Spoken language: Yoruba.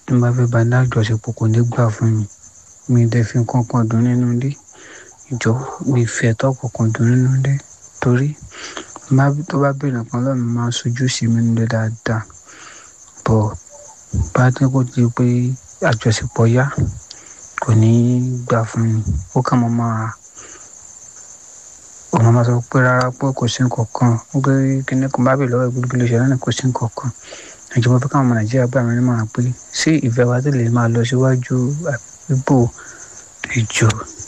tí n bá fẹ́ bá ní àjọṣepọ̀ kò ní gbà fún mi mi dẹ̀ fi nǹkan kan dùn nínú ilé ìjọ mi fi ẹ̀tọ́ kankan dùn nínú ilé torí tó bá béèrè nǹkan lọ́wọ́ mi máa sojú sí mi nílé dáadáa bọ̀ bá tí kò di pé àjọṣepọ̀ yá kò ní gbà fún mi ó kàn mọ́ máa òun máa sọ pé rárá pé kò sí nǹkan kan pé kíní kan bá bèèrè lọ́wọ́ ìgbélé ilé iṣẹ́ náà kò sí nǹkan kan ìjọba fẹ́ káwọn ọmọ nàìjíríà gbà mí nímọ̀ràn pé ṣé ìfẹ́ wa tẹ̀lé máa lọ síwájú àbíbò ìjọ